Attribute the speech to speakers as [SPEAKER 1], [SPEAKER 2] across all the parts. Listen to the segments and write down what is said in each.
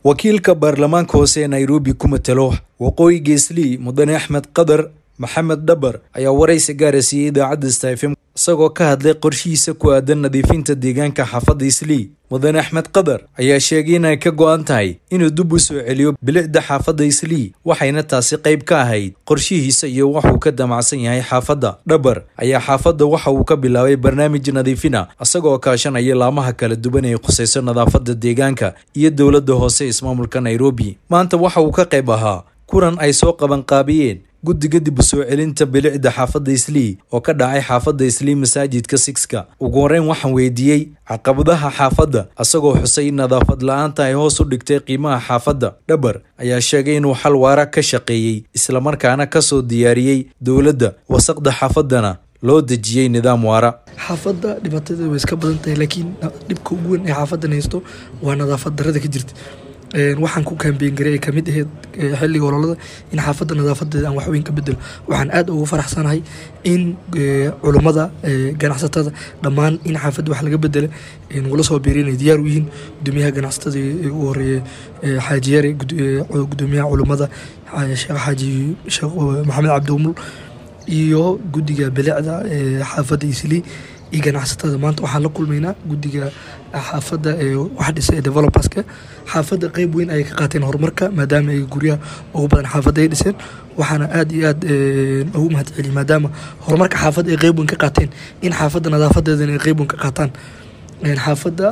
[SPEAKER 1] wakiilka baarlamaanka hoose ee nairobi ku matalo waqooyi geeslii mudane axmed qadar maxamed dhabar ayaa waraysi gaara siiyey idaacadda stafm isagoo ka hadlay qorshihiisa ku aadan nadiifinta deegaanka xaafadda islii mudane axmed qadar ayaa sheegay inay ka go-an tahay inuu dib u soo celiyo bilicda xaafadda islii waxayna taasi qayb ka ahayd qorshihiisa iyo waxuu ka damacsan yahay xaafadda dhabar ayaa xaafadda waxa uu ka bilaabay barnaamij nadiifina isagoo kaashanaya laamaha kala duwan ee khusayso nadaafadda deegaanka iyo dowladda hoose ismaamulka nairobi maanta waxa uu ka qayb ahaa kulan ay soo qabanqaabiyeen guddiga dib u soo celinta bilicda xaafadda islii oo ka dhacay xaafadda islii masaajidka sixka ugu horeyn waxaan weydiiyey caqabadaha xaafadda isagoo xusay in nadaafad la-aanta ay hoos u dhigtay qiimaha xaafadda dhabar ayaa sheegay inuu xal waara ka shaqeeyey islamarkaana kasoo diyaariyey dowladda wasaqda xaafaddana loo dejiyey nidaam waara
[SPEAKER 2] xaafadda dhibaatadeeda way iska badan tahay laakiin dhibka ugu weyn ee xaafadan haysto waa nadaafad darada ka jirta waxaan ku kaambeyn garay ay kamid ahayd xilliga ololada in xaafadda nadaafadeeda aan waxweyn ka bedelo waxaan aad ugu faraxsanahay in culummada ganacsatada dhammaan in xaafadda wax laga bedela nagula soo biirin ay diyaar u yihiin gudoomiyaha ganacsatada ugu horeeye xaaji yare gudoomiyaha culummada sheekh xaaji sheekh maxamed cabdiumul iyo guddiga bilicda xaafadda islii iyo ganacsatada maanta waxaan la kulmaynaa guddiga xaafadda ee wax dhisa ee developerska xaafadda qeyb weyn ayay ka qaateen horumarka maadaama ay guryaha ugu badan xaafadda ay dhiseen waxaana aad iyo aad ugu mahad celiya maadaama horumarka xaafadda ay qeyb weyn ka qaateen in xaafadda nadaafadeedana ay qeyb weyn ka qaataan xaafadda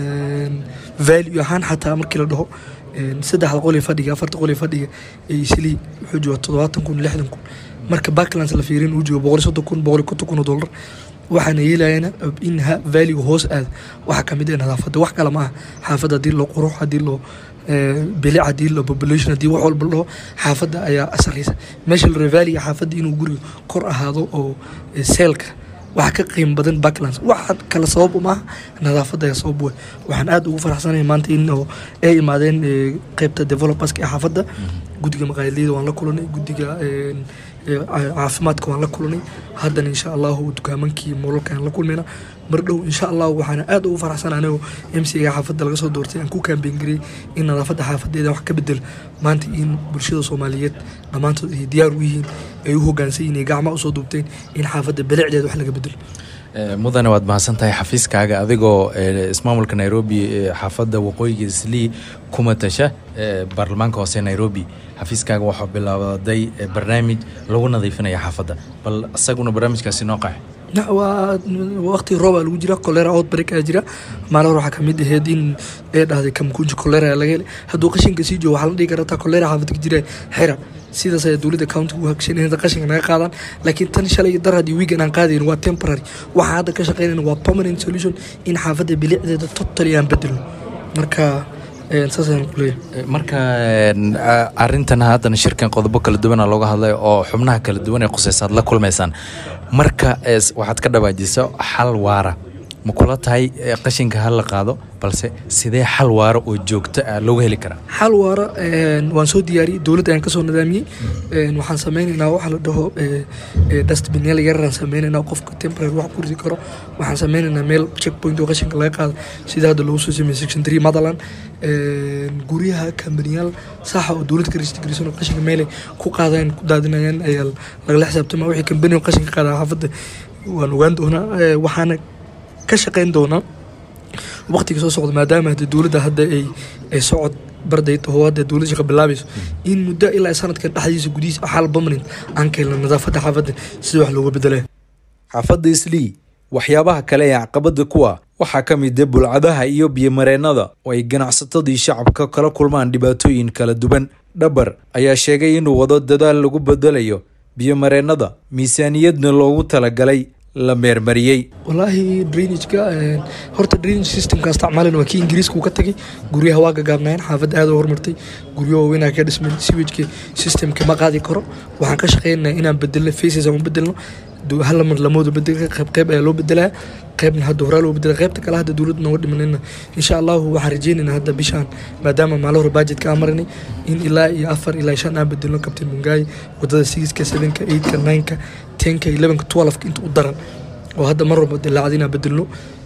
[SPEAKER 2] value ahaan xataa markii la dhaho saddexda qol ee fadhiga afarta qol ee fadhiga ee islii wuxuu jooga toddobaatan kun lixdan kun marka backlands la fiirin uu joogo boqol iyo soddon kun boqol iyo konton kun oo dollar waxaana yeelayana in vaaliga hoos aada waxaa kamid ah nadaafadda wax kale ma aha xaafadda haddii loo qurux haddii loo bilic haddii loo population haddii wax walba dhaho xaafadda ayaa asalaysa meesha la vaaliga xaafadda inuu guriga kor ahaado oo seelka waxa ka qiimo badan backlands waxa kale sabab maaha nadaafadda ayaa sabab wey waxaan aada ugu faraxsanahay maanta in oo ay imaadeen qeybta developerska ee xaafadda guddiga maqaayadleyda waan la kulanay guddiga caafimaadka waan la kulanay haddana insha allahu dukaamankii moolalka aan la kulmayna mar dhow insha allahu waxaana aad ugu faraxsan anigoo m c ga xaafadda laga soo doortay aan ku kaambeyn garey in nadaafadda xaafadeeda wax ka bedel maanta in bulshada soomaaliyeed dhammaantood ay diyaar u yihiin ay u hogaansan yihin ay gacmaha usoo duubteen in xaafadda bilicdeeda wax laga bedelo
[SPEAKER 1] mudane waad mahadsan tahay xafiiskaaga adigoo ismaamulka nairobi xaafadda waqooyiga islii ku matasha baarlamaanka hoose nairobi xafiiskaaga waxaa bilaabaday barnaamij lagu nadiifinaya xaafadda bal isaguna barnaamijkaasi noo qax
[SPEAKER 2] waa waqti rooba lagu jira kolera outbreak aa jira maalin hore waxaa kamid aheyd in ee dhahday kamkunji kolera laga helay hadduu qashinka sii joogo waxaa la dhihi karata kolera xaafadka jira xira sidaas ayaa dowladda countiga u hagshan inay qashinka naga qaadaan laakiin tan shalay dar haddii weegan aan qaadayn waa temporary waxaa hadda ka shaqeynayna waa permanent solution in xaafadda bilicdeeda totally aan bedelo marka
[SPEAKER 1] marka arintan haddana shirkan qodobo kala duwana looga hadlay oo xubnaha kala duwan ee khuseysa ad la kulmaysaan marka waxaad ka dhawaajiso xal waara ma kula tahay qashinka ha la qaado balse sidee xal waara oo joogto ah looga heli karaa
[SPEAKER 2] xal waara waan soo diyaariyey dowladda ayaan kasoo nidaamiyey waxaan sameynaynaa waxa la dhaho dustbinyaal yararaan sameynaynaa qofka temporary wax ku ridi karo waxaan sameynaynaa meel check point oo qashinka laga qaado sida hadda loogu soo sameeyey section three motherland guryaha kambaniyaal saxa oo dowladda ka registrgarisan oo qashinka meelay ku qaadayaan ku daadinayaan ayaa lagala xisaabtama wixii kambani oo qashinka qaada xaafadda waan ogaan doonaa waxaana ka shaqeyn doonaa waqtiga soo socda maadaama hadda dowladda hadda ay ay socod barday taho hadda dowladda shaqa bilaabayso in muddo ilaa sanadkan dhexdiisa gudihiisa xal permanent aan keelna nadaafadda xaafadda sida wax looga bedelaya
[SPEAKER 1] xaafadda islii waxyaabaha kale ee caqabada kuwa waxaa ka mid a bulcadaha iyo biyomareennada oo ay ganacsatadii shacabka kala kulmaan dhibaatooyin kala duwan dhabar ayaa sheegay inuu wado dadaal lagu bedelayo biyomareennada miisaaniyadna loogu talagalay la meermariyey
[SPEAKER 2] walaahi drainageka horta drainage systemka isticmaalin waa kii ingiriiska uu ka tagay guryaha waa gagaabnaayeen xaafadda aad u horumartay guryo waaweynaa ka dhismay siwajka systemka ma qaadi karo waxaan ka shaqeynaa inaan bedelno faces aan u bedelno hal mar lamooda bedel qayb qayb ayaa loo bedelaya qaybna hadda horaa loo bedela qaybta kale hadda dowladda nooga dhimanayna insha allahu waxaan rajeynaynaa hadda bishaan maadaama maalin hore budgetka aan marinay in ilaa iyo afar ilaa shan aan bedelno kabtain mungaay wadada sigiska sevenka eightka nineka tenka elevenka twelfka inta u daran oo hadda mar walba dilaacda inaan bedelno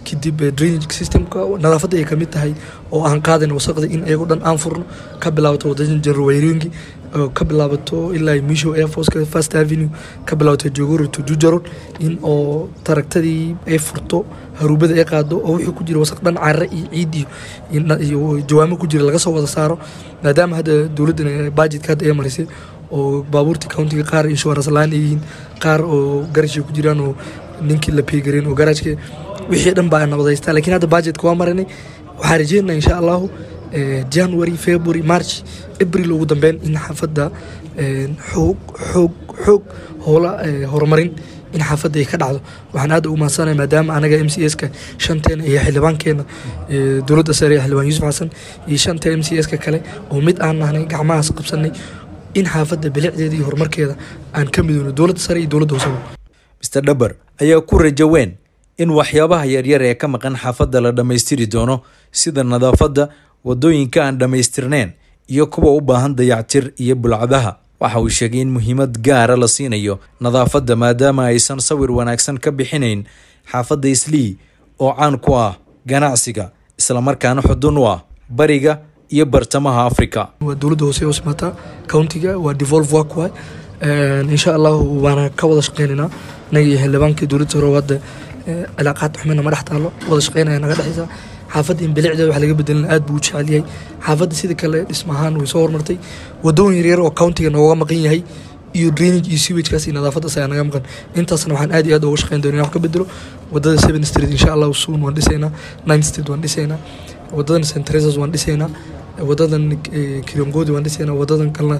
[SPEAKER 2] kadib drainage systemka nadaafadda ay kamid tahay oo aan qaadayna wasaqda in ayago dhan aan furno ka bilaabato wadada jarwayringi ka bilaabato ilaa misho airforce first avenue ka bilaabato jogoro to jujaron in oo taragtadii ay furto haruubada ay qaado oo wixii ku jira wasaq dhan carre iyo ciid iyo jawaamo ku jira laga soo wada saaro maadaama hadda dowladdan budgetka hadda ay marisay oo baabuurtii countiga qaar insurance laan ay yihiin qaar oo garashka ku jiraan oo ninkii la peegareen oo garaajka wixii dhan baa nabadaystaa lakiin hadda budgetka waa marinay waxaan rajeynaa insha allahu january february march april ugu dambeyn in xaafadda xoog xoog xoog howla horumarin in xaafadda ay ka dhacdo waxaan aad ugu mahadsanaya maadaama anaga m c s ka shanteena iyo xildhibaankeena dowladda sare ee xildhibaan yuusuf xasan iyo shanta m c s ka kale oo mid aan nahnay gacmahaas qabsanay in xaafadda bilicdeeda iyo horumarkeeda aan ka midoono dowladda sare iyo dowladda hoosaba
[SPEAKER 1] mr dhabar ayaa ku rajo weyn in waxyaabaha yaryar ee ka maqan xaafadda la dhammaystiri doono sida nadaafadda wadooyinka aan dhammaystirneyn iyo kuwa u baahan dayactir iyo bulcadaha waxa uu sheegay in muhiimad gaara la siinayo nadaafadda maadaama aysan sawir wanaagsan ka bixinayn xaafadda islii oo caan ku ah ganacsiga islamarkaana xudun u ah bariga iyo bartamaha africa
[SPEAKER 2] waa dowladda hoose oo simaata countiga waa devolve work waay insha allahu waana ka wada shaqeynaynaa anaga iyo xildhibaankii dowladda hore hadda cilaaqaad xumina madax taalo wada shaqeynaya naga dhexeysa xaafadda in bilicdeeda wax laga bedelin aad buu u jecel yahay xaafadda sida kale dhismahaan way soo horumartay wadooyin yaryar oo countiga nooga maqan yahay iyo drainage iyo sewagekaas iyo nadaafaddaas ayaa naga maqan intaasna waxaan aad iyo aad uga shaqeyn doonaa wax ka bedelo wadada seven street insha allahu soon waan dhisaynaa nine street waan dhisaynaa wadadan st teresas waan dhisaynaa wadadan kirongodi waan dhisaynaa wadadan kalena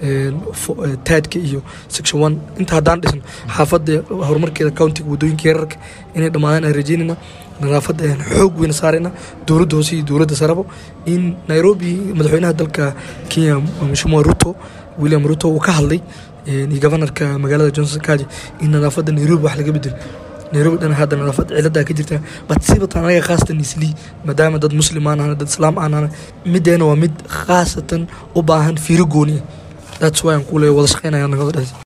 [SPEAKER 2] taadka iyo section one inta haddaan dhisno xaafadda horumarkeeda countiga wadooyinka yararka inay dhammaadaan aan rajeynayna nadaafadda ayaan xoog weyna saarayna dowladda hoose iyo dowladda sarabo in nairobi madaxweynaha dalka kenya mheshimiwa ruto william ruto uu ka hadlay iyo governorka magaalada johnson kaji in nadaafadda nairobi wax laga bedelo nairobi dhan hadda nadaafad ciladaa ka jirta bat sibatan anaga khaasatan islii maadaama dad muslim aan ahna dad islaam aan ahna mideena waa mid khaasatan u baahan fiiro gooniya that's why aan ku leeyahay wada shaqeynaya nagada dhexeysa